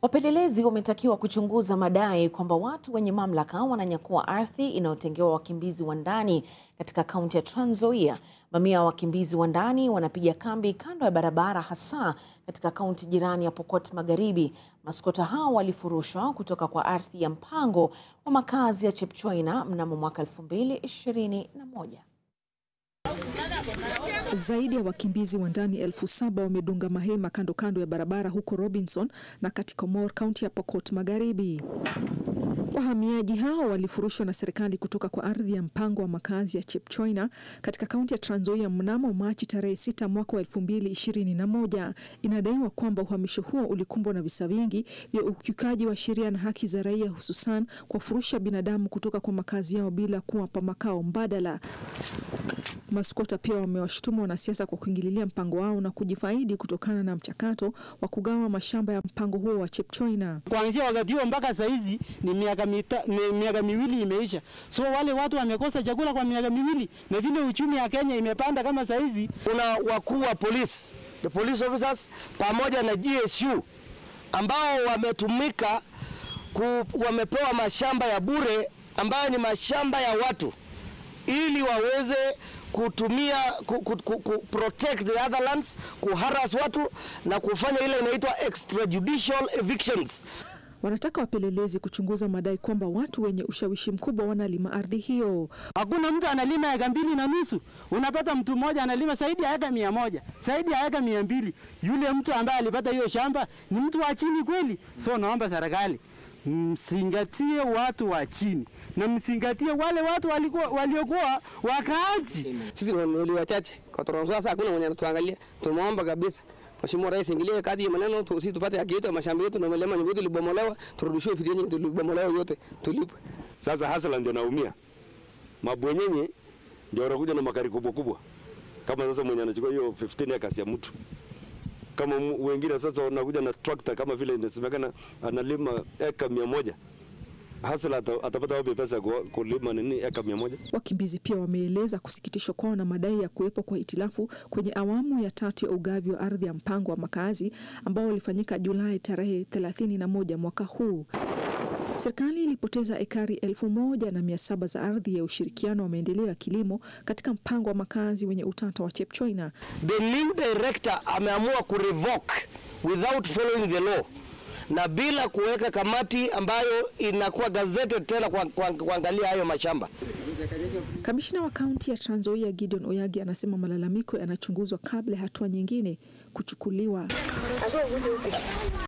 Wapelelezi wametakiwa kuchunguza madai kwamba watu wenye mamlaka wananyakua ardhi inayotengewa wakimbizi wa ndani katika kaunti ya Trans Nzoia. Mamia ya wakimbizi wa ndani wanapiga kambi kando ya barabara hasa katika kaunti jirani ya Pokot Magharibi. Maskota hao walifurushwa kutoka kwa ardhi ya mpango wa makazi ya Chepchoina mnamo mwaka 2021. Zaidi ya wakimbizi wa ndani elfu saba wamedunga mahema kando kando ya barabara huko Robinson na Katikomor, kaunti ya Pokot Magharibi. Wahamiaji hao walifurushwa na serikali kutoka kwa ardhi ya mpango wa makazi ya Chepchoina katika kaunti ya Trans Nzoia mnamo Machi tarehe 6 mwaka wa 2021. Inadaiwa kwamba uhamisho huo ulikumbwa na visa vingi vya ukiukaji wa sheria na haki za raia, hususan kuwafurusha binadamu kutoka kwa makazi yao bila kuwapa makao mbadala. Maskota pia wamewashutumu wanasiasa kwa kuingililia mpango wao na kujifaidi kutokana na mchakato wa kugawa mashamba ya mpango huo wa Chepchoina. Kuanzia wakati huo mpaka saa hizi ni miaka mita, ni miaka miwili imeisha, so wale watu wamekosa chakula kwa miaka miwili, na vile uchumi ya Kenya imepanda kama saa hizi. Kuna wakuu wa polisi, the police officers pamoja na GSU ambao wametumika ku, wamepewa mashamba ya bure ambayo ni mashamba ya watu ili waweze kutumia ku, ku, ku, ku protect the other lands, kuharas watu na kufanya ile inaitwa extrajudicial evictions. Wanataka wapelelezi kuchunguza madai kwamba watu wenye ushawishi mkubwa wanalima ardhi hiyo. Hakuna mtu analima eka mbili na nusu, unapata mtu mmoja analima zaidi ya eka mia moja zaidi ya eka mia mbili Yule mtu ambaye alipata hiyo shamba ni mtu wa chini kweli? So naomba serikali msingatie watu wa chini na msingatie wale watu walikuwa waliokuwa wakaaji. Sisi ni wachache kwa Trans Nzoia, sasa hakuna mwenye anatuangalia. Tumeomba kabisa Mheshimiwa Rais ingilie kati ya maneno tu, sisi tupate haki yetu ya mashamba yetu na milima yetu ilibomolewa, turudishiwe fidia yenye tulibomolewa yote tulipwe. Sasa hasala ndio naumia, mabwenyenye ndio wanakuja na makari kubwa kubwa, kama sasa mwenye anachukua hiyo 15 acres ya mtu kama wengine sasa wanakuja na tractor kama vile inasemekana analima eka mia moja hasla atapata wapi pesa kulima nini eka mia moja? Wakimbizi pia wameeleza kusikitishwa kwao na madai ya kuwepo kwa hitilafu kwenye awamu ya tatu ya ugavi wa ardhi ya mpango wa makazi ambao ulifanyika Julai tarehe 31 mwaka huu. Serikali ilipoteza ekari elfu moja na mia saba za ardhi ya ushirikiano wa maendeleo ya kilimo katika mpango wa makazi wenye utata wa Chepchoina. The new director ameamua kurevoke without following the law na bila kuweka kamati ambayo inakuwa gazetted tena kuangalia hayo mashamba. Kamishna wa kaunti ya Trans Nzoia Gideon Oyagi anasema malalamiko yanachunguzwa kabla ya hatua nyingine kuchukuliwa.